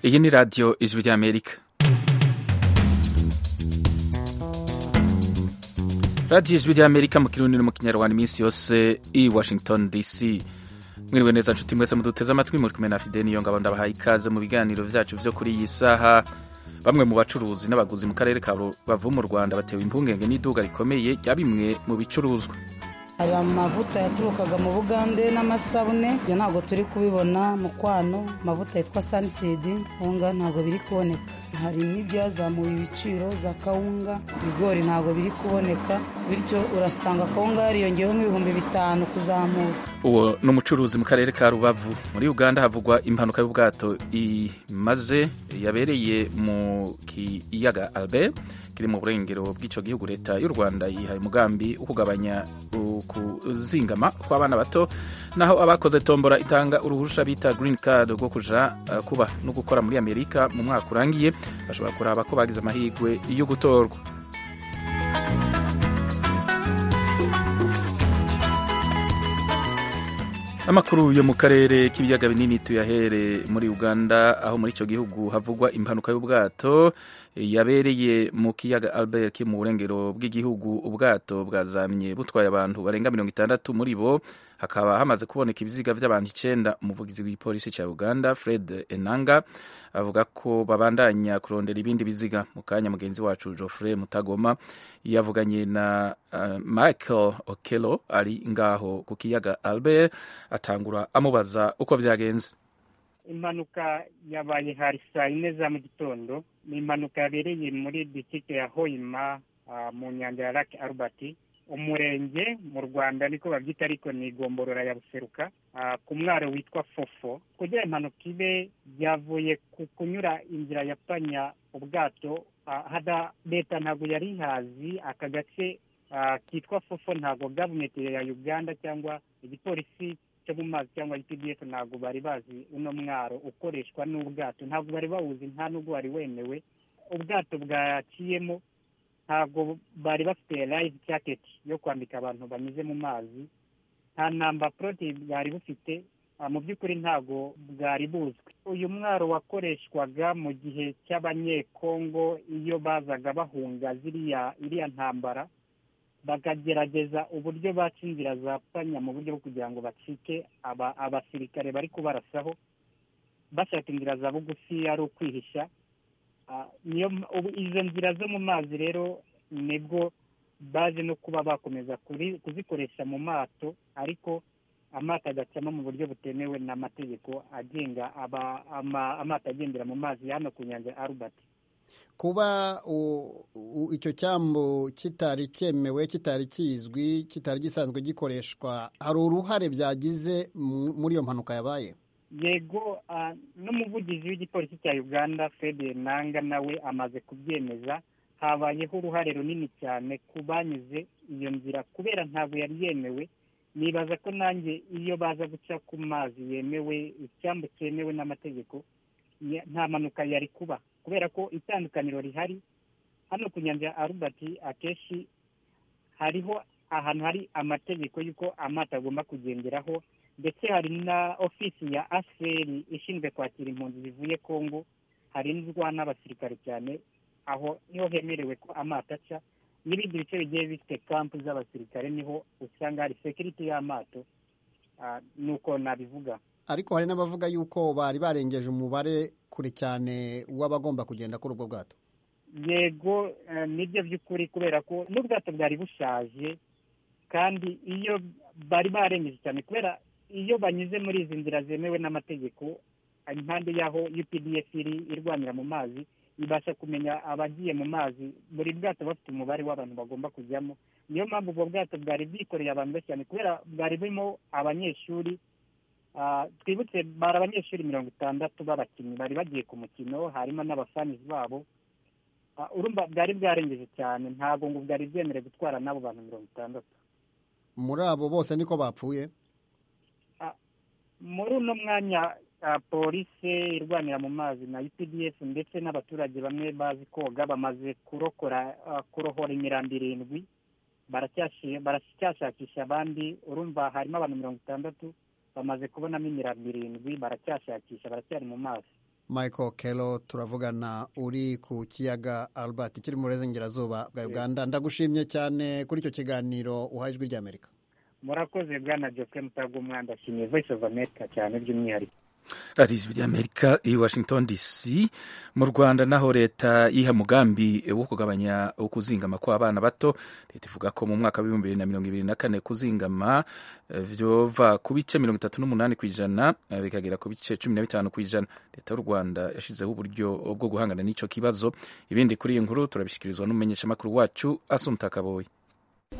iyi ni radiyo ijwi ry'amerika radiyo ijwi ry'amerika mu kirundi no mu kinyarwanda iminsi yose i washington dc mwiriwe neza nshuti mwese muduteze amatwi muri kumwe na fide niyo ngabo ndabahaye ikaze mu biganiro byacu byo kuri iyi saha bamwe mu bacuruzi n'abaguzi mu karere ka rubavu mu rwanda batewe impungenge n'iduka rikomeye rya bimwe mu bicuruzwa hari amavuta yaturukaga mu bugande n'amasabune ibyo ntabwo turi kubibona mu kwano amavuta yitwa sanisidi kawunga ntabwo biri kuboneka hari n'ibyazamuye ibiciro za kawunga ibigori ntabwo biri kuboneka bityo urasanga kawunga yariyongeyeho nk'ibihumbi bitanu kuzamura uwo ni umucuruzi mu karere ka rubavu muri uganda havugwa impanuka y'ubwato imaze yabereye mu kiyaga albert kiri mu burengero bw'icyo gihugu leta y'u rwanda yihaye umugambi wo kugabanya kuzingama kw'abana bato naho abakoze tombora itanga uruhusha bita green card rwo kuja uh, kuba no gukora muri amerika mu mwaka urangiye bashobora kuraba ko bagize amahirwe yo gutorwa amakuru yo mu karere k'ibiyaga binini tuyahere muri uganda aho muri icyo gihugu havugwa impanuka y'ubwato yabereye mu kiyaga albert ki mu burengero bw'igihugu ubwato bwazamye butwaye abantu barenga mirongo itandatu muri bo hakaba hamaze kuboneka ibiziga by'abantu icyenda umuvugizi w'igipolisi cya uganda fred enanga avuga ko babandanya kurondera ibindi biziga mu kanya mugenzi wacu geoffrey mutagoma yavuganye na uh, michael okelo ari ngaho ku kiyaga albert atangura amubaza uko byagenze impanuka yabaye hari saa yine za mu gitondo ni impanuka yabereye muri disitike ya hoima mu nyanja ya lake albert umurenge mu rwanda niko babyita ariko ni igomborora ya buseruka ku mwaro witwa fofo kugira impanuka ibe yavuye ku kunyura inzira ya panya ubwato leta ntabwo yari ihazi aka gace kitwa fofo ntabwo gavumenti ya uganda cyangwa igipolisi cyo mu mazi cyangwa UPDF ntabwo bari bazi uno mwaro ukoreshwa n'ubwato ntabwo bari bawuzi nta nubwo wari wemewe ubwato bwaciyemo ntabwo bari bafite live jacket yo kwambika abantu banyuze mu mazi nta namba poroti bwari bufite mu by'ukuri ntabwo bwari buzwi uyu mwaro wakoreshwaga mu gihe cy'abanyekongo iyo bazaga bahunga ziriya iriya ntambara bakagerageza uburyo baca inzira za panya mu buryo bwo kugira ngo bacike abasirikare bari kubarasaho bashaka inzira za bugufi ari ukwihisha izo nzira zo mu mazi rero nibwo baje no kuba bakomeza kuzikoresha mu mato ariko amato agacamo mu buryo butemewe n'amategeko agenga amato agendera mu mazi hano ku nyanja Albert kuba icyo cyambu kitari cyemewe kitari kizwi kitari gisanzwe gikoreshwa hari uruhare byagize muri iyo mpanuka yabaye yego n'umuvugizi w'igipolisi cya uganda fede nanga nawe amaze kubyemeza habayeho uruhare runini cyane ku banyuze iyo nzira kubera ntabwo yari yemewe nibaza ko nanjye iyo baza guca ku mazi yemewe icyambu cyemewe n'amategeko nta mpanuka yari kuba kubera ko itandukaniro rihari hano ku nyanja ya Albert akenshi hariho ahantu hari amategeko y'uko amato agomba kugenderaho ndetse hari na ofisi ya aseri ishinzwe kwakira impunzi zivuye kongo harindwa n'abasirikare cyane aho niho hemerewe ko amato aca n'ibindi bice bigiye bifite kampu z'abasirikare niho usanga hari sekiriti y'amato nuko nabivuga ariko hari n'abavuga yuko bari barengeje umubare kure cyane w'abagomba kugenda kuri ubwo bwato yego nibyo by'ukuri kubera ko n'ubwato bwari bushaje kandi iyo bari barengeje cyane kubera iyo banyuze muri izi nzira zemewe n'amategeko impande y'aho UPDF iri irwanira mu mazi ibasha kumenya abagiye mu mazi buri bwato bafite umubare w'abantu bagomba kujyamo niyo mpamvu ubwo bwato bwari bwikoreye abantu benshi cyane kubera bwari burimo abanyeshuri twibutse bari abanyeshuri mirongo itandatu b'abakinnyi bari bagiye ku mukino harimo n'abafanizi babo urumva bwari bwarengeje cyane ntabwo ngo bwari bwemerewe gutwara n'abo bantu mirongo itandatu muri abo bose niko bapfuye muri uno mwanya polisi irwanira mu mazi na UPDF ndetse n'abaturage bamwe bazi koga bamaze kurokora kurohora imirambi irindwi baracyashakisha abandi urumva harimo abantu mirongo itandatu bamaze kubonamo imirambo irindwi baracyashakisha baracyari mu mazi michael kero turavugana uri ku kiyaga albert kiri mu burengerazuba bwa uganda ndagushimye cyane kuri icyo kiganiro uhaye ijwi ry'amerika murakoze bwana joke mutago umwanda ashimiye voice of america cyane by'umwihariko radiyo ijwi ry'amerika i washington dc mu rwanda naho leta yiha mugambi wo kugabanya ukuzingama kw'abana bato leta ivuga ko mu mwaka w'ibihumbi bibiri na mirongo ibiri na kane kuzingama byova ku bice mirongo itatu n'umunani ku ijana bikagera ku bice cumi na bitanu ku ijana leta y'u rwanda yashyizeho uburyo bwo guhangana n'icyo kibazo ibindi kuri iyi nkuru turabishyikirizwa n'umumenyeshamakuru wacu asumta kaboyi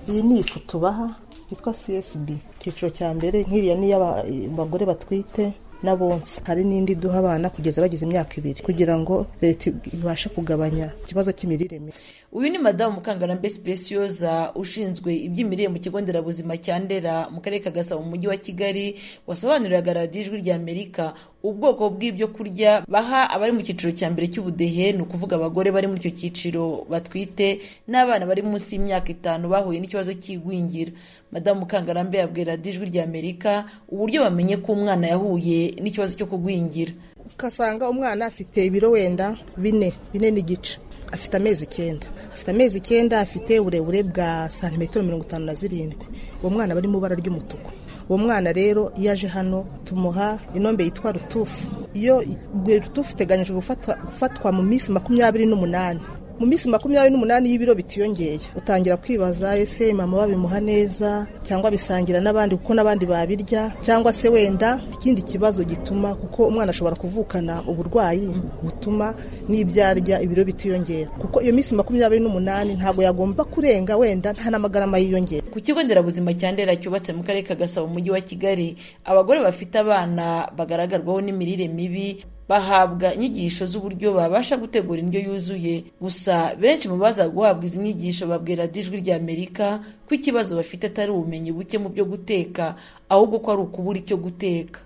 iyi ni ifoto baha yitwa csb icyiciro cya mbere nk'iriya ni iy'abagore batwite n'abonsa hari n'indi duha abana kugeza bageze imyaka ibiri kugira ngo leta ibashe kugabanya ikibazo cy'imirire mibi uyu ni madamu mukangarambe sipesiyoza ushinzwe iby'imirire mu kigo nderabuzima cya ndera mu karere ka gasabo mu mujyi wa kigali wasobanuriraga radiyo ijwi rya amerika ubwoko bw'ibyo kurya baha abari mu cyiciro cya mbere cy'ubudehe ni ukuvuga abagore bari muri icyo cyiciro batwite n'abana bari munsi y'imyaka itanu bahuye n'ikibazo cy'igwingira madamu mukangarambe yabwira radiyo ijwi rya amerika uburyo bamenye ko umwana yahuye n'ikibazo cyo kugwingira ukasanga umwana afite ibiro wenda bine bine n'igice afite amezi icyenda afite amezi icyenda afite uburebure bwa santimetero mirongo itanu na zirindwi uwo mwana bari mu ibara ry'umutuku uwo mwana rero iyo aje hano tumuha inombe yitwa rutufu iyo rutufu iteganyije gufatwa mu minsi makumyabiri n'umunani mu minsi makumyabiri n'umunani y'ibiro bitiyongeye utangira kwibaza ese mama babimuha neza cyangwa bisangira n'abandi kuko n'abandi babirya cyangwa se wenda ikindi kibazo gituma kuko umwana ashobora kuvukana uburwayi butuma n'ibyo arya ibiro bitiyongera kuko iyo minsi makumyabiri n'umunani ntabwo yagomba kurenga wenda nta n'amagarama yiyongera ku kigo nderabuzima cya ndera cyubatse mu karere ka gasabo mu mujyi wa kigali abagore bafite abana bagaragarwaho n'imirire mibi bahabwa inyigisho z'uburyo babasha gutegura indyo yuzuye gusa benshi mu baza guhabwa izi nyigisho babwira ijwi rya amerika ko ikibazo bafite atari ubumenyi buke mu byo guteka ahubwo ko ari ukubura icyo guteka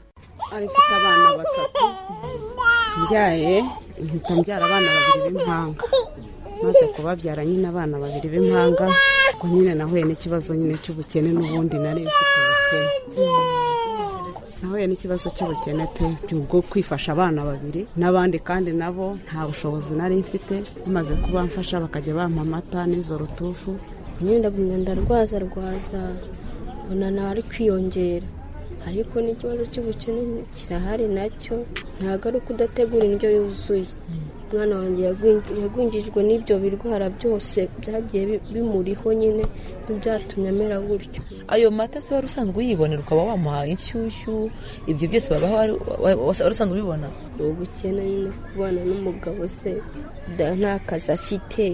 ari mfite abana batatu mbyaye mpita mbyara abana babiri b'impanga maze kubabyara nyine abana babiri b'impanga ubwo nyine nahuye n'ikibazo nyine cy'ubukene n'ubundi nari mfite ubukene nahuye n'ikibazo cy'ubukene pe bwo kwifasha abana babiri n'abandi kandi nabo nta bushobozi nari mfite bamaze kuba mfasha bakajya bampa amata n'izo rutufu nyine ndarwaza rwaza mbona nawe ari kwiyongera ariko n'ikibazo cy'ubukene kirahari nacyo ntabwo ari uko udategura indyo yuzuye umwana wanjye yagwingijwe n'ibyo birwara byose byagiye bimuriho nyine ntibyatumye amera gutyo ayo mata se wari usanzwe uyibonera ukaba wamuhaye inshyushyu ibyo byose babaho wari usanzwe ubibona ni ubukene nyine kubana n'umugabo se nta kazi afite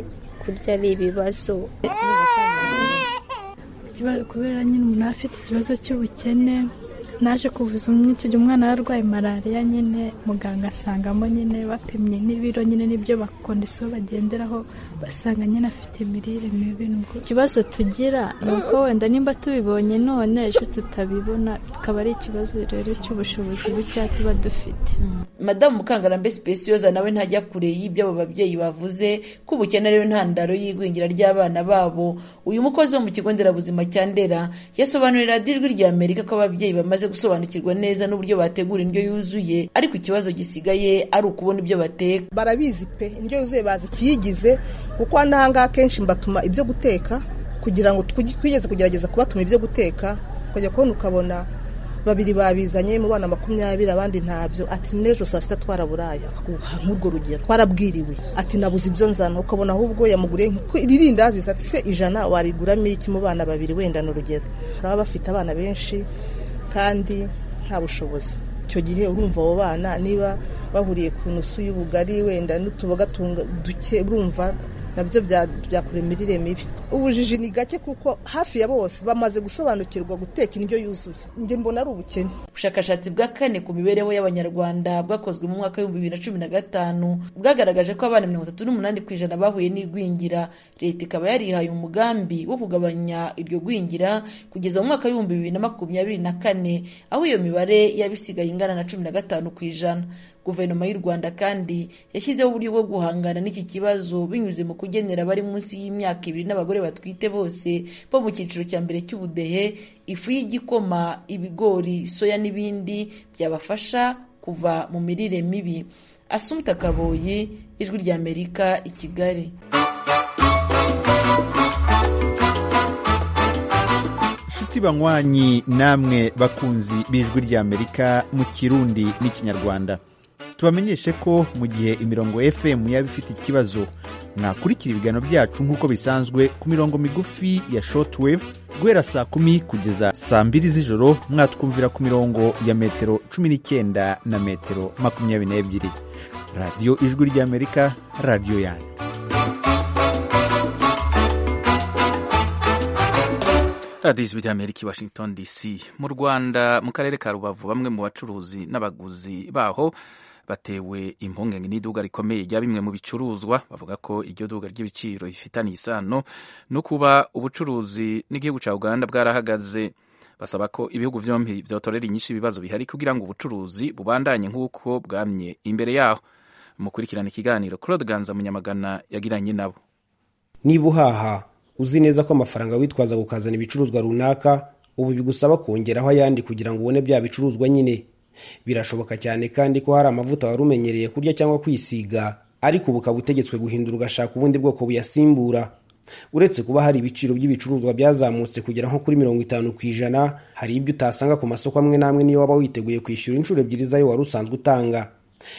kurya ari ibibazo kubera nyine umuntu afite ikibazo cy'ubukene naje kuvuza icyo gihe umwana yarwaye malariya nyine muganga asangamo nyine bapimye n'ibiro nyine n'ibyo bakondisiyo bagenderaho basanga nyine afite imirire mibi ikibazo tugira ni uko wenda nimba tubibonye none ejo tutabibona tukaba ari ikibazo rero cy'ubushobozi buke tuba dufite madamu mukangarambe sipesiyoza nawe ntajya kure y'ibyo abo babyeyi bavuze ko ubukene ariyo ntandaro y'igwingira ry'abana babo uyu mukozi wo mu kigo nderabuzima cya ndera yasobanurira ijwi rya amerika ko ababyeyi bamaze gusobanukirwa neza n'uburyo bategura indyo yuzuye ariko ikibazo gisigaye ari ukubona ibyo bateka barabizi pe indyo yuzuye bazi ikiyigize kuko hano ahangaha akenshi mbatuma ibyo guteka kugira ngo twigeze kugerageza kubatuma ibyo guteka ukajya kubona ukabona babiri babizanye mu bana makumyabiri abandi ntabyo ati n'ejo saa sita twaraburaya nk'urwo rugero twarabwiriwe ati nabuze ibyo nzana ukabona ahubwo yamuguriye irindazi ati se ijana wariguramo iki mu bana babiri wenda ni urugero baba bafite abana benshi kandi nta bushobozi icyo gihe urumva abo bana niba bahuriye ku ntusu y'ubugari wenda n'utuboga duke urumva nabyo byakura imirire mibi ubujiji ni gake kuko hafi ya bose bamaze gusobanukirwa guteka indyo yuzuye njye mbona ari ubukene ubushakashatsi bwa kane ku mibereho y'abanyarwanda bwakozwe mu mwaka w'ibihumbi bibiri na cumi na gatanu bwagaragaje ko abana mirongo itatu n'umunani ku ijana bahuye n'igwingira leta ikaba yarihaye umugambi wo kugabanya iryo gwingira kugeza mu mwaka w'ibihumbi bibiri na makumyabiri na kane aho iyo mibare yaba isigaye ingana na cumi na gatanu ku ijana guverinoma y'u rwanda kandi yashyizeho uburyo bwo guhangana n'iki kibazo binyuze mu kugenera abari munsi y'imyaka ibiri n'abagore batwite bose bo mu cyiciro cya mbere cy'ubudehe ifu y'igikoma ibigori soya n'ibindi byabafasha kuva mu mirire mibi asumta kaboyi ijwi ry'amerika i kigali inshuti banywanyi namwe bakunzi b'ijwi ry'amerika mu kirundi n'ikinyarwanda tubamenyeshe ko mu gihe imirongo fm yaba ifite ikibazo mwakurikira ibiganiro byacu nk'uko bisanzwe ku mirongo migufi ya shortwave guhera saa kumi kugeza saa mbiri z'ijoro mwatwumvira ku mirongo ya metero cumi n'icyenda na metero makumyabiri n'ebyiri radiyo ijwi ry'amerika radiyo yanyu radiyo ijwi ry'amerika i washington dc mu rwanda mu karere ka rubavu bamwe mu bacuruzi n'abaguzi baho batewe impungenge n'iduka rikomeye rya bimwe mu bicuruzwa bavuga ko iryo duka ry'ibiciro rifitanye isano no kuba ubucuruzi n'igihugu cya uganda bwarahagaze basaba ko ibihugu byombi byotorera inyinshi ibibazo bihari kugira ngo ubucuruzi bubandanye nk'uko bwamye imbere yaho mukurikirana ikiganiro claude ganza munyamagana yagiranye nabo niba uhaha uzi neza ko amafaranga witwaza kukazana ibicuruzwa runaka ubu bigusaba kongeraho ayandi kugira ngo ubone bya bicuruzwa nyine birashoboka cyane kandi ko hari amavuta wari umenyereye kurya cyangwa kwisiga ariko ubu ukaba utegetswe guhindura ugashaka ubundi bwoko buyasimbura uretse kuba hari ibiciro by'ibicuruzwa byazamutse kugera nko kuri mirongo itanu ku ijana hari ibyo utasanga ku masoko amwe n'amwe n'iyo waba witeguye kwishyura inshuro ebyiri z'ayo wari usanzwe utanga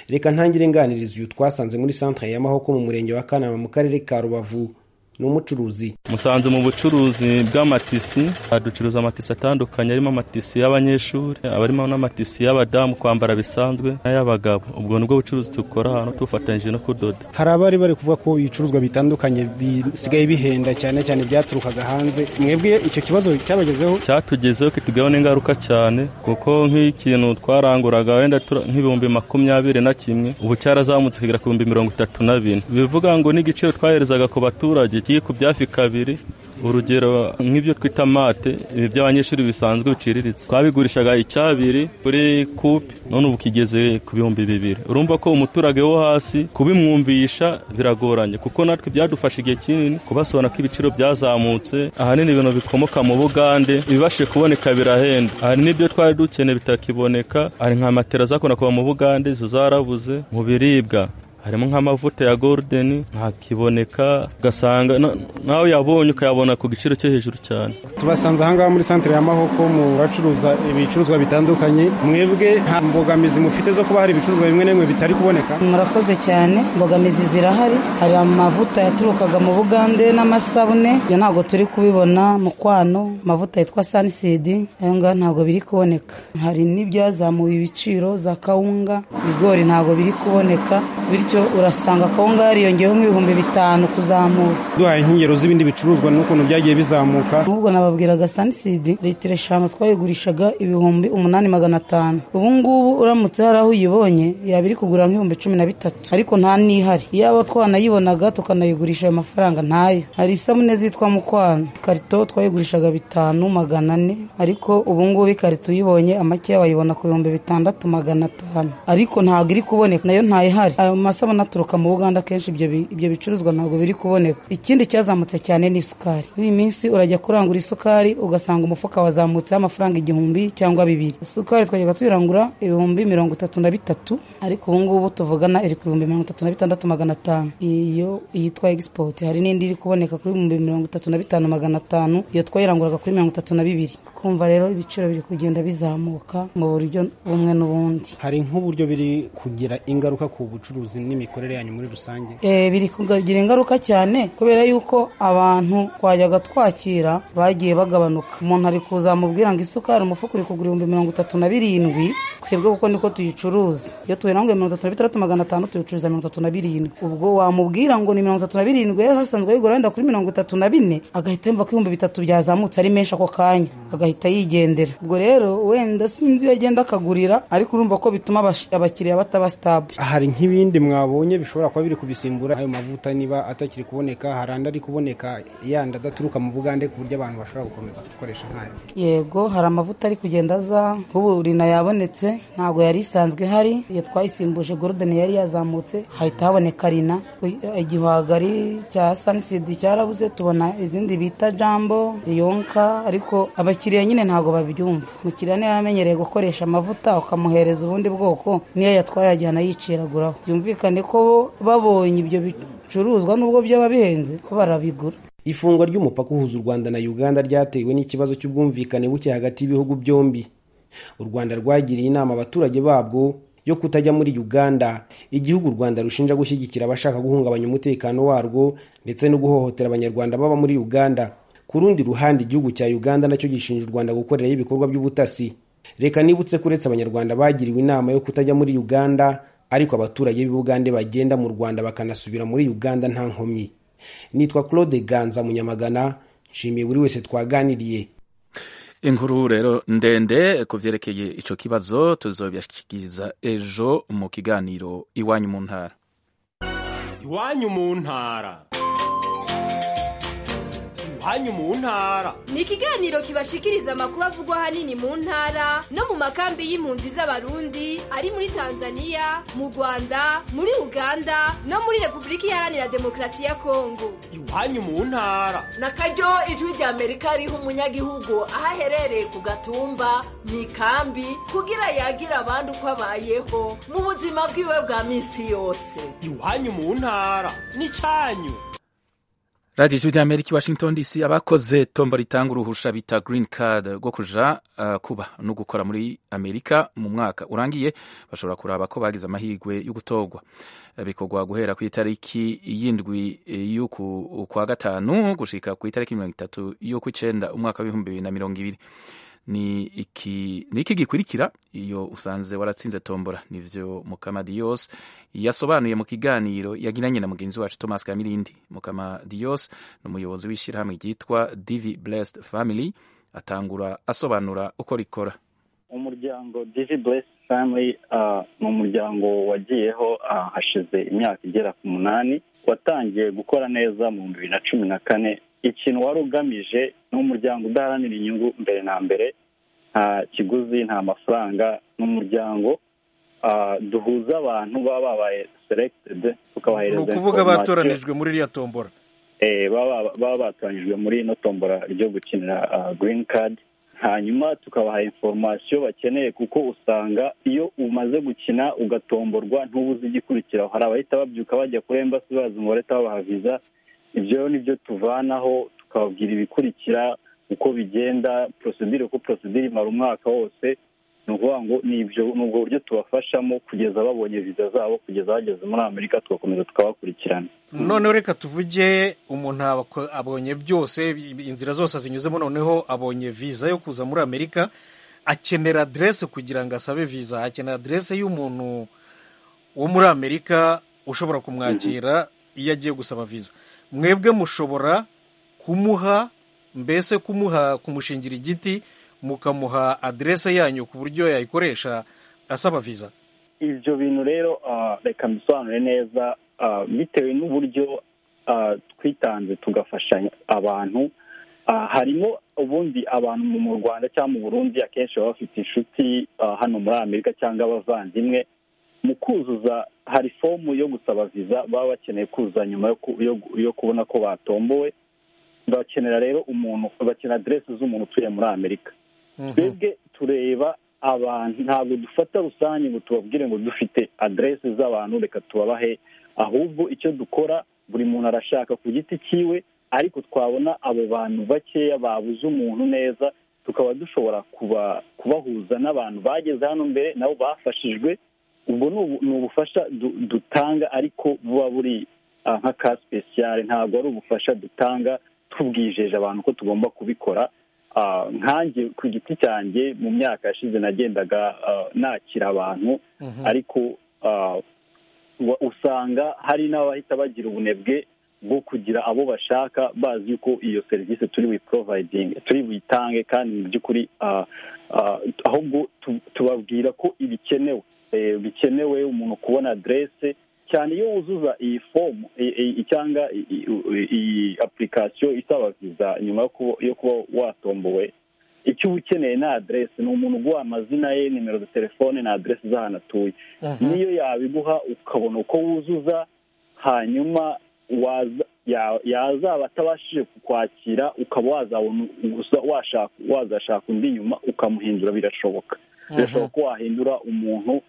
reka ntangire nganiriza uyu twasanze muri santere ya mahoko mu murenge wa kanama mu karere ka rubavu ni umucuruzi musanze mu bucuruzi bw'amatisi ducuruza amatisi atandukanye arimo amatisi y'abanyeshuri abarimo n'amatisi y'abadamu kwambara bisanzwe n'ay'abagabo ubwo nibwo bucuruzi dukora hano tufatanyije no kudoda hari abari bari kuvuga ko ibicuruzwa bitandukanye bisigaye bihenda cyane cyane byaturukaga hanze mwebwe icyo kibazo cyabagezeho cyatugezeho kitugaho n'ingaruka cyane kuko nk'ikintu twaranguraga wenda nk'ibihumbi makumyabiri na kimwe ubu cyarazamutse kugera ku bihumbi mirongo itatu na bine bivuga ngo n'igiciro twaherezaga ku baturage ku byafi kabiri urugero nk'ibyo twita mate ibi by'abanyeshuri bisanzwe biciriritse twabigurishaga icyabiri kuri kupe none ubu kigeze ku bihumbi bibiri urumva ko umuturage wo hasi kubimwumvisha biragoranye kuko natwe byadufasha igihe kinini kubasobanura ko ibiciro byazamutse ahanini ibintu bikomoka mu bugande ibibashe kuboneka birahenda hari n'ibyo twari dukeneye bitakiboneka hari nka matera zakunda kuva mu bugande izo zarabuze mu biribwa harimo nk'amavuta ya goludeni ntakiboneka ugasanga nawe yabonye ukayabona ku giciro cyo hejuru cyane tubasanze ahangaha muri santire ya mahoko mu bacuruza ibicuruzwa bitandukanye mwebwe nta mbogamizi mufite zo kuba hari ibicuruzwa bimwe na bimwe bitari kuboneka murakoze cyane imbogamizi zirahari hari amavuta yaturukaga mu bugande n'amasabune ibyo ntabwo turi kubibona mu kwano amavuta yitwa sanisidi ayo ngayo ntabwo biri kuboneka hari n'ibyazamuye ibiciro za kawunga ibigori ntabwo biri kuboneka bityo urasanga kawunga yariyongeyeho nk'ibihumbi bitanu kuzamura duhaye inkengero z'ibindi bicuruzwa n'ukuntu byagiye bizamuka n'ubwo nababwiraga sanisidi litiro eshanu twayigurishaga ibihumbi umunani magana atanu ubu ngubu uramutse hari aho uyibonye yaba iri kugura nk'ibihumbi cumi na bitatu ariko nta n'ihari iyaba twanayibonaga tukanayigurisha ayo mafaranga ntayo hari isabune zitwa mukwano ikarito twayigurishaga bitanu magana ane ariko ubu ngubu ikarito uyibonye amakeya wayibona ku bihumbi bitandatu magana atanu ariko ntabwo iri kuboneka nayo ntayihari ayo mas amasabune aturuka mu buganda kenshi ibyo bicuruzwa ntabwo biri kuboneka ikindi cyazamutse cyane ni isukari muri iyi minsi urajya kurangura isukari ugasanga umufuka wazamutseho amafaranga igihumbi cyangwa bibiri isukari twajyaga tuyirangura ibihumbi mirongo itatu na bitatu ariko ubu ngubu tuvugana iri ku bihumbi mirongo itatu na bitandatu magana atanu iyo yitwa egisipoti hari n'indi iri kuboneka kuri ibihumbi mirongo itatu na bitanu magana atanu iyo twayiranguraga kuri mirongo itatu na bibiri kumva rero ibiciro biri kugenda bizamuka mu buryo bumwe n'ubundi hari nk'uburyo biri kugira ingaruka ku bucuruzi n'imikorere yanyu muri rusange biri kugira ingaruka cyane kubera yuko abantu twajyaga twakira bagiye bagabanuka umuntu ari kuzamubwira ngo isukari umufuka uri kugura ibihumbi mirongo itatu na birindwi twebwe kuko niko tuyicuruza iyo tuyiranguye mirongo itatu na bitandatu magana atanu tuyicuruza mirongo itatu na birindwi ubwo wamubwira ngo ni mirongo itatu na birindwi hasanzwe ayigura wenda kuri mirongo itatu na bine agahita yumva ko ibihumbi bitatu byazamutse ari menshi ako kanya agahita yigendera ubwo rero wenda sinzi iyo agenda akagurira ariko urumva ko bituma abakiriya bataba sitabule hari nk'ibindi mwabonye bishobora kuba biri kubisimbura ayo mavuta niba atakiri kuboneka hari andi ari kuboneka yandi adaturuka mu bugande ku buryo abantu bashobora gukomeza gukoresha nkayo yego hari amavuta ari kugenda aza nk'ubu rina yabonetse ntabwo yari isanzwe ihari iyo twayisimbuje gorudoni yari yazamutse hahita haboneka rina Uy- igihwagari cya sanisidi cyarabuze tubona izindi bita jambo yonka ariko abakiriya nyine ntabwo babyumva umukiriya niba yamenyereye gukoresha amavuta ukamuhereza ubundi bwoko niyo yatwaye yajyana yiciraguraho byumvikane ko bo babonye ibyo bicuruzwa nubwo byaba bihenze ko barabigura ifungwa ry'umupaka uhuza u rwanda na uganda ryatewe n'ikibazo cy'ubwumvikane buke hagati y'ibihugu byombi u rwanda rwagiriye inama abaturage babwo yo kutajya muri uganda igihugu u rwanda rushinja gushyigikira abashaka guhungabanya umutekano warwo ndetse no guhohotera abanyarwanda baba muri uganda ku rundi ruhande igihugu cya uganda nacyo gishinja u rwanda gukorerayo ibikorwa by'ubutasi reka nibutse ko uretse abanyarwanda bagiriwe inama yo kutajya muri uganda ariko abaturage b'ubugande bagenda mu rwanda bakanasubira muri uganda nta nkomyi nitwa claude ganza munyamagana nshimiye buri wese twaganiriye inkuru rero ndende ku byerekeye icyo kibazo tuzobishyikiriza ejo mu kiganiro iwanyu mu ntara iwanyu mu ntara iwanyu mu ntara ni ikiganiro kibashikiriza amakuru avugwa ahanini mu ntara no mu makambi y'impunzi z'abarundi ari muri tanzania mu rwanda muri uganda no muri repubulika iharanira demokarasi ya kongo iwanyu mu ntara nakaryo ijwi rya amerika riha umunyagihugu aho aherereye ku gatumba mu ikambi kugira yagire abandi uko abayeho mu buzima bwiwe bwa minsi yose iwanyu mu ntara ni cyanyu radiyo ijwi rya amerika i washington dc abakoze tombo ritanga uruhusha bita green card rwo kuja uh, kuba no gukora muri amerika mu mwaka urangiye bashobora kuraba ko bagize amahirwe yo gutorwa Eh, bikorwa guhera ku itariki y'indwi eh, y'uku kwa gatanu gushika ku itariki mirongo itatu y'ukw'icenda umwaka w'ibihumbi bibiri na mirongo ibiri ni iki ni iki gikurikira iyo usanze waratsinze tombora nivyo mukamadiyos yasobanuye mu kiganiro yagiranye na mugenzi wacu thomas kamirindi mukamadiyos ni umuyobozi w'ishyirahamwe ryitwa divi blessed family atangura asobanura uko rikora umuryango divi buresi family ah, ni umuryango wagiyeho ah, hashize imyaka igera ku munani watangiye gukora neza mu bihumbi bibiri na cumi na kane ikintu wari ugamije ni umuryango udaharanira inyungu mbere na mbere nta kiguzi nta mafaranga ni umuryango ah, duhuza abantu baba babaye selected ni tukabahereza ukuvuga information. batoranijwe muri iriya tombora Eh, baba baba batoranyijwe muri ino tombora ryo gukinira ah, green card hanyuma tukabaha information bakeneye kuko usanga iyo umaze gukina ugatomborwa ntubuze igikurikiraho hari abahita babyuka bajya kuri embassy baza ngo leta babaha visa ibyo rero nibyo tuvanaho tukababwira ibikurikira uko bigenda procedure uko procedure imara umwaka wose ni ukuvuga ngo ni ibyo ni ubwo buryo tubafashamo kugeza babonye visa zabo kugeza bageze muri amerika tugakomeza tukabakurikirana noneho reka tuvuge umuntu abako- abonye byose i- inzira zose zinyuzemo noneho abonye viza yo kuza muri amerika akenera aderese kugira ngo asabe viza akenera aderese y'umuntu wo muri amerika ushobora kumwakira iyo agiye gusaba viza mwebwe mushobora kumuha mbese kumuha kumushingira igiti mukamuha aderese yanyu ku buryo yayikoresha asaba viza ibyo bintu rero ah, reka mbisobanure neza ah, bitewe n'uburyo ah, twitanze tugafashanya abantu Ah, harimo ubundi abantu mu- mu rwanda cyangwa mu burundi akenshi baba bafite inshuti ah, hano muri amerika cyangwa abavandimwe mu kuzuza hari fomu yo gusaba viza baba bakeneye kuzuza nyuma yo ku- yo gu- yo kubona ko batombowe bakenera rero umuntu bakenera aderesi z'umuntu utuye muri amerika twebwe tureba abantu ntabwo dufata rusange ngo tubabwire ngo dufite aderesi z'abantu reka tubabahe ahubwo icyo dukora buri muntu arashaka ku giti cyiwe ariko twabona abo bantu bakeya babuze umuntu neza tukaba dushobora kuba kubahuza n'abantu bageze hano mbere nabo bafashijwe ubwo ni ubu- ni ubufasha du- dutanga ariko buba buri ah, nka ka sipesiyare ntabwo ari ubufasha dutanga tubwijeje abantu ko tugomba kubikora Ah, nkanjye ku giti cyanjye mu myaka yashize nagendaga ah, nakira abantu Mhm. ariko ah, wa- usanga hari n'abahita bagira ubunebwe bwo kugira abo bashaka bazi ko iyo serivisi turi buyiporovayidinge turi buyitange kandi mu by'ukuri ah, ah, ahubwo tu- tubabwira ko ibikenewe Eh, bikenewe umuntu kubona aderese cyane iyo wuzuza iyi fomu i- i- cyangwa i- i- iyi apurikasiyo isaba viza nyuma yo kuba- yo kuba watombowe icyo uba ukeneye ni aderesi ni umuntu uguha amazina ye nimero za telefone na aderesi z'ahantu atuye niyo yabiguha ukabona uko wuzuza hanyuma waza- ya- yazaba atabashije kukwakira ukaba wazabona gusa washaka wazashaka undi nyuma ukamuhindura birashoboka birashoboka ko wahindura umuntu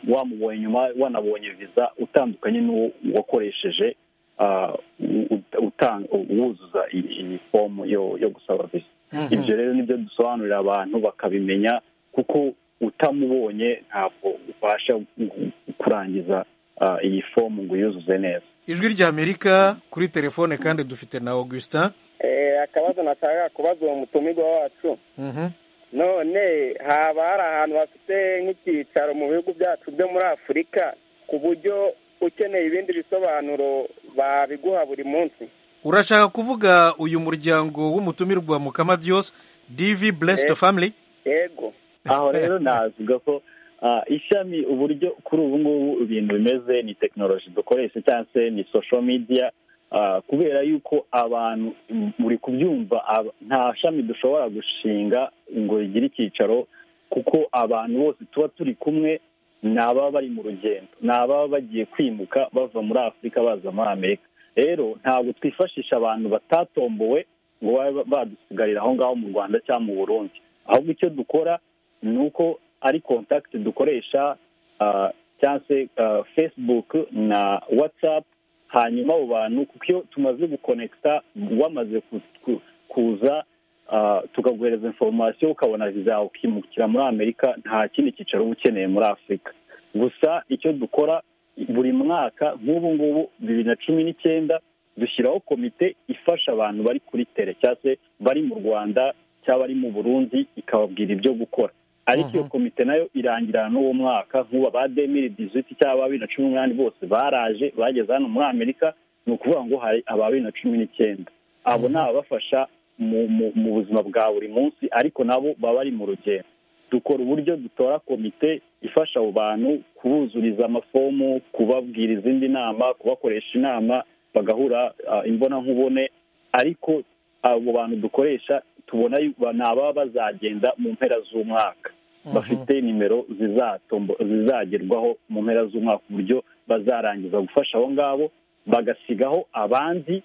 wamubonye nyuma wanabonye viza utandukanye n'uwo wakoresheje ah, u- u- utanga- wuzuza iyi iyi fomu yo- yo gusaba viza Mhm. ibyo rero nibyo dusobanurira abantu bakabimenya kuko utamubonye ntabwo ubasha gu- kurangiza ah, iyi fomu ngo uyuzuze neza ijwi ry'amerika kuri telefone kandi dufite na augustin Eh, akabazo nashaka kubaza uwo mutumirwa wacu Mhm. none haba hari ahantu bafite nk'icyicaro mu bihugu byacu byo muri afurika ku buryo ukeneye ibindi bisobanuro babiguha buri munsi urashaka kuvuga uyu muryango w'umutumirwa mukama dios divi blessed Eh. family yego aho rero navuga ko ah, ishami uburyo kuri ubu ngubu ibintu bimeze ni tekinoloji dukoresha cyangwa se ni social media ah, kubera yuko abantu mm, muri kubyumva aba- nta shami dushobora gushinga ngo rigire icyicaro kuko abantu bose tuba turi kumwe ni ababa bari mu rugendo ni ababa bagiye kwimuka bava muri afurika baza muri amerika rero ntabwo twifashisha abantu batatombowe ngo babe badusigarira aho ngaho mu rwanda cyangwa mu burundi ahubwo icyo dukora ni uko ari contact dukoresha ah, cyangwa se ah, facebook na whatsapp hanyuma abo bantu kuko iyo tumaze gukonekita wamaze ku- ku- kuza ah, tukaguhereza inforomasiyo ukabona viza yawe ukimukira muri amerika nta kindi cyicaro uba ukeneye muri afurika gusa icyo dukora buri mwaka nk'ubu ngubu bibiri na cumi n'icyenda dushyiraho komite ifasha abantu bari kuri tere cyangwa se bari mu rwanda cyangwa bari mu burundi ikababwira ibyo gukora ariko iyo komite nayo irangirana n'uwo mwaka nk'ubu aba demiri diziti cyangwa aba bibiri na cumi n'umunani bose baraje bageze hano muri amerika ni ukuvuga ngo hari aba bibiri na cumi n'icyenda abo ni ababafasha mu, mu, mu buzima bwa buri munsi ariko nabo baba bari mu rugendo dukora uburyo dutora komite ifasha abo bantu kubuzuriza amafomu kubabwira izindi nama kubakoresha inama bagahura ah, imbonankubone ariko abo bantu dukoresha tubona yuko ni ababa bazagenda mu mpera z'umwaka bafite nimero zizatombo- zizagerwaho mu mpera z'umwaka ku buryo bazarangiza gufasha abo ngabo bagasigaho abandi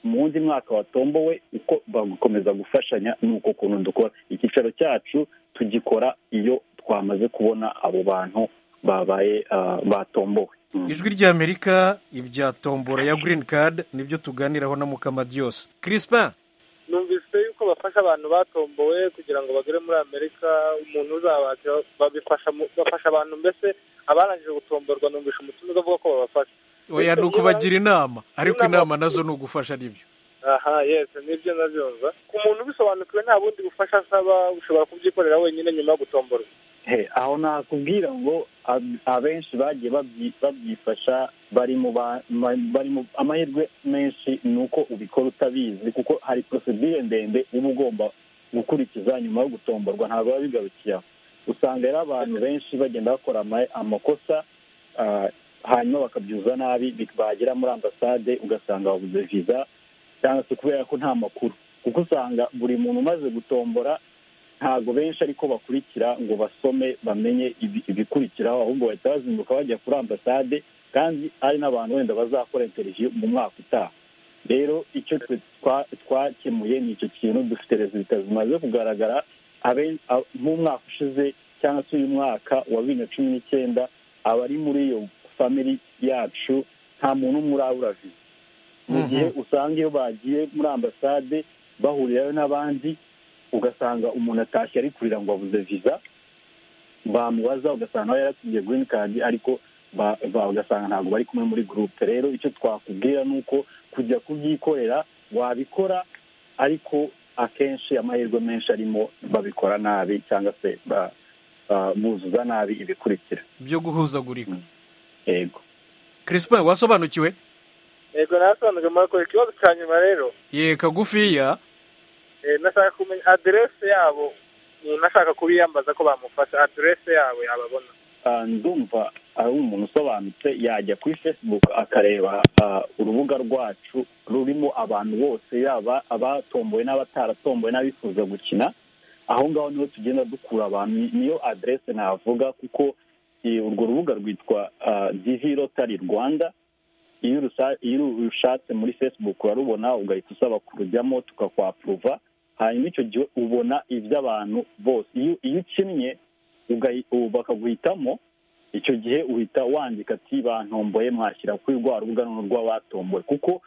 mu wundi mwaka watombowe uko bagakomeza gufashanya n'uko ukuntu dukora icyicaro cyacu tugikora iyo twamaze kubona abo bantu babaye ah, batombowe ijwi ry'amerika ibya tombora ya green card nibyo tuganiraho na mukama dios crispin numvise yuko bafasha abantu batombowe kugira ngo bagere muri amerika umuntu uzabakira babifasha mu- bafasha abantu mbese abarangije gutomborwa numvisha umutima uvuga ko babafasha oya ni ukubagira inama ariko inama nazo ni ugufasha nibyo aha yesi nibyo nabyumva ku muntu ubisobanukiwe nta bundi bufasha asaba ushobora kubyikorera wenyine nyuma yo gutomborwa He, aho nakubwira ngo ab- abenshi bagiye babyi- babyifasha bari mu ba- ma- bari mu amahirwe menshi ni uko ubikora utabizi kuko hari prosedire ndende uba ugomba gukurikiza nyuma yo gutomborwa ntabwo biba bigarukiye aho usanga rero abantu benshi bagenda bakora ama- amakosa ah, hanyuma bakabyuza nabi bi- bagera muri ambasade ugasanga babuze viza cyangwa se kubera ko nta makuru kuko usanga buri muntu umaze gutombora ntabwo benshi ariko bakurikira ngo basome bamenye ibi- ibikurikiraho ahubwo bahita bazinduka bajya kuri ambasade kandi ari n'abantu wenda bazakora interiviyu mu mwaka utaha rero icyo twe twa- twakemuye ni icyo kintu dufite rezilita zimaze kugaragara abe- a- mu mwaka ushize cyangwa se uyu mwaka wa bibiri na cumi n'icyenda abari muri iyo famiri yacu nta muntu umwe urabura viza mu gihe usanga iyo bagiye muri ambasade bahurirayo n'abandi ugasanga umuntu atashye ari kurira ngo abuze viza bamubaza ugasanga nawe yaratsindiye green card ariko ba- ba- ugasanga ntabwo bari kumwe muri gurupe rero icyo twakubwira ni uko kujya kubyikorera wabikora ariko akenshi amahirwe menshi arimo babikora nabi cyangwa se ba- ba- buzuza nabi ibikurikira byo guhuzagurika yego crispin wasobanukiwe yego nasobanuye murakoze ikibazo cya nyuma rero ye kagufiya Eh, nashaka kumenya aderese yabo umuntu ashaka kubiyambaza ko bamufasha aderese yabo yababona Ah, ndumva ari umuntu usobanutse yajya kuri facebook akareba ah, urubuga rwacu rurimo abantu bose yaba abatombowe n'abataratombowe n'abifuza gukina aho ngaho niho tugenda dukura abantu niyo aderese navuga kuko eh, urwo rubuga rwitwa divi rotari rwanda iyo urusa- iyo urushatse muri facebook urarubona ugahita usaba kurujyamo tukakwapuruva hanyuma icyo gihe ubona iby'abantu bose iyo iyo ukinnye ugahi- ubu bakaguhitamo icyo gihe uhita wandika ati bantomboye mwashyira kuri rwa rubuga noneho rw'abatomboye kuko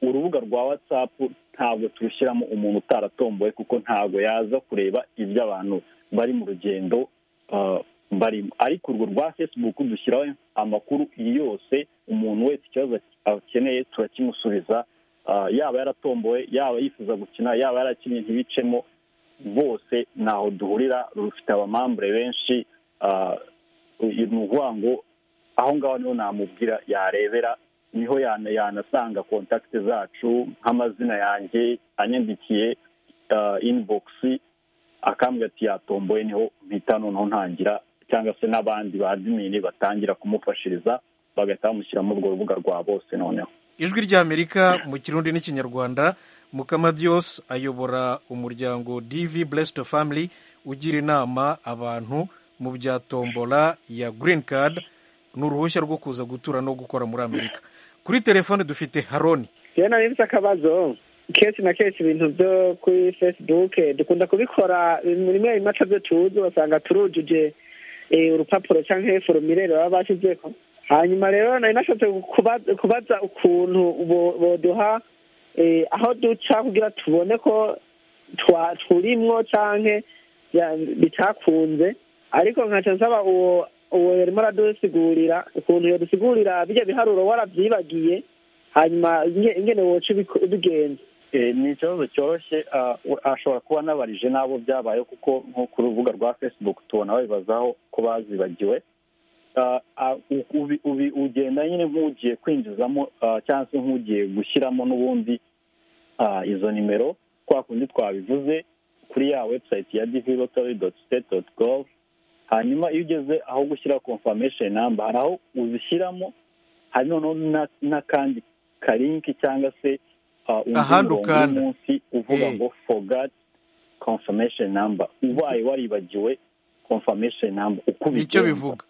urubuga rwa whatsapp ntabwo turushyiramo umuntu utaratomboye kuko ntabwo yaza kureba ibyo abantu bari mu rugendo ah, barimo ariko urwo rwa facebook dushyiraho amakuru yose umuntu wese ikibazo akeneye turakimusubiza Ah, yaba yaratomboye yaba yifuza gukina yaba yarakinnye ntibicemo bose ntaho duhurira rufite abamambure benshi ah, uyu ni ukuvuga ngo aho ngaho niho namubwira yarebera niho yana- yanasanga kontakiti zacu nk'amazina yanjye anyandikiye inibogisi akambwira ati yatomboye niho mpita noneho ntangira cyangwa se n'abandi ba adimini batangira kumufashiriza bagahita bamushyira muri urwo rubuga rwa bose noneho ijwi ry'amerika mu kirundi n'ikinyarwanda mukamadios ayobora umuryango dv blessed family ugira inama abantu mu bya tombola ya green card ni uruhushya rwo kuza gutura no gukora muri amerika kuri telefone dufite haroni rero nari mfite akabazo kenshi na kenshi ibintu byo kuri facebook dukunda kubikora rimwe bimaca byo tuzi ugasanga turujuje eh, urupapuro cyangwa forumire baba bashyizeho hanyuma rero nari nashatse kuba- kubaza ukuntu bo- boduha eh, aho duca kugira tubone ko twa- turimwo canke ya- bitakunze ariko nkaca nsaba uwo uwo yarimo aradusigurira ukuntu yadusigurira bijya biharuro warabyibagiye hanyuma inge- ingene woca ubiko- ubigenza Eh, ni ikibazo cyoroshye ah, we- ashobora kuba anabarije n'abo byabaye kuko nko ku rubuga rwa facebook tubona babibazaho ko bazibagiwe Ah, ah, u- ubi- ubi- ugenda nyine nk'ugiye kwinjizamo ah, cyangwa se nk'ugiye gushyiramo n'ubundi ah, izo nimero twa kundi twabivuze kuri ya website ya divilotary doti state doti gov hanyuma iyo ugeze aho gushyira confirmation number hari aho uzishyiramo hari noneho na- n'akandi karinki cyangwa se ah, undi Ahandi murongo ukanda. munsi uvuga Eh. ngo forgot confirmation number ubaye waribagiwe confirmation number ukubita nicyo bivuga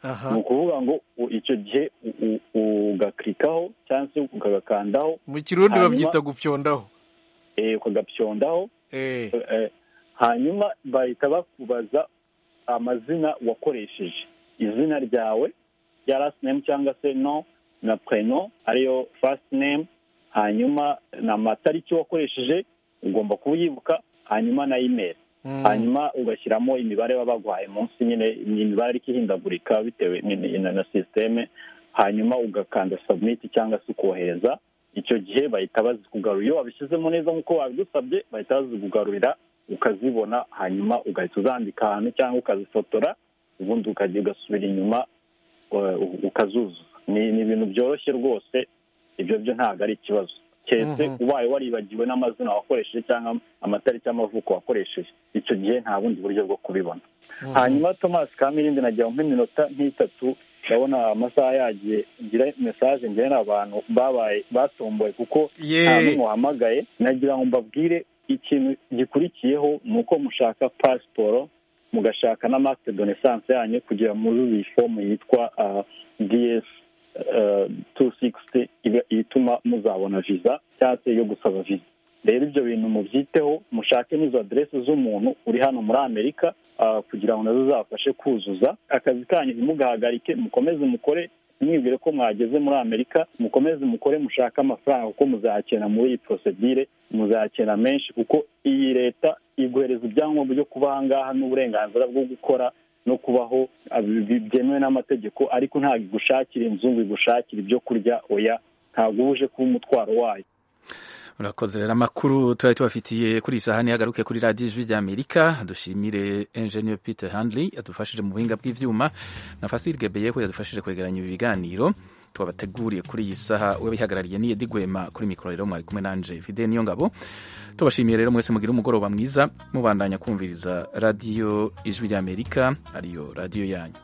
Aha. ni ukuvuga ngo u- icyo gihe u- u- ugakirikaho cyangwa se ukagakandaho mu kirundi hanyuma- babyita gupyondaho eh, ukagapyondaho Eh, hanyuma bahita bakubaza amazina wakoresheje izina ryawe rya last name cyangwa se no na preno ariyo first name hanyuma n'amatariki wakoresheje ugomba kuyibuka hanyuma na email Mm. hanyuma ugashyiramo imibare baba baguhaye munsi nyine ni imibare ariko ihindagurika bitewe ni- ni- na na sisiteme hanyuma ugakanda submit cyangwa se ukohereza icyo gihe bahita bazikugarura iyo wabishyizemo neza nk'uko babigusabye bahita bazikugarurira ukazibona hanyuma ugahita uzandika ahantu cyangwa ukazifotora ubundi ukajya ugasubira inyuma eh, u- ukazuzuza ni ni ibintu byoroshye rwose ibyo byo ntabwo ari ikibazo keretse Mhm. ubaye waribagiwe n'amazina wakoresheje cyangwa amatariki y'amavuko wakoresheje icyo gihe nta bundi buryo bwo kubibona hanyuma thomas kamirindi nagira nk'iminota nk'itatu ndabona amasaha yagiye ngira mesaje ngenera abantu babaye batomboye kuko Yee. nta n'umwe wahamagaye nagira ngo mbabwire ikintu gikurikiyeho ni uko mushaka pasiporo mugashaka na marite de naissance yanyu kugira muri iyi fomu yitwa ds tu sikisiti ituma muzabona viza cyangwa se yo gusaba viza rero ibyo bintu mubyiteho mushake n'izo aderesi z'umuntu uri hano muri amerika ah, kugira ngo nazo zabafashe kuzuza akazi kanyu ntimugahagarike mukomeze mukore mwibwire ko mwageze muri amerika mukomeze mukore mushake amafaranga kuko muzayakenera muri iyi porosedire muzayakenera menshi kuko iyi leta iguhereza ibyangombwa byo kuba aha ngaha n'uburenganzira bwo gukora no kubaho ah, bi- bi- byemewe n'amategeko ariko ntabwo igushakira inzu ngo igushakire ibyo kurya oya ntabwo uba uje kuba umutwaro wayo urakoze rero amakuru tuba tubafitiye kuri iyi sahani yagaruke kuri radiyo ijwi rya amerika dushimire enjeniyeri peter handley yadufashije mu buhinga bw'ibyuma na fasire gebeyeho yadufashije kwegeranya ibi biganiro twabateguriye kuri iyi saha uwabihagarariye niye digwema kuri mikoro rero mwari kumwe nanje fide niyo ngabo tubashimiye rero mwese mugire umugoroba mwiza mubandanya kumviriza radiyo ijwi rya amerika ariyo radiyo yanyu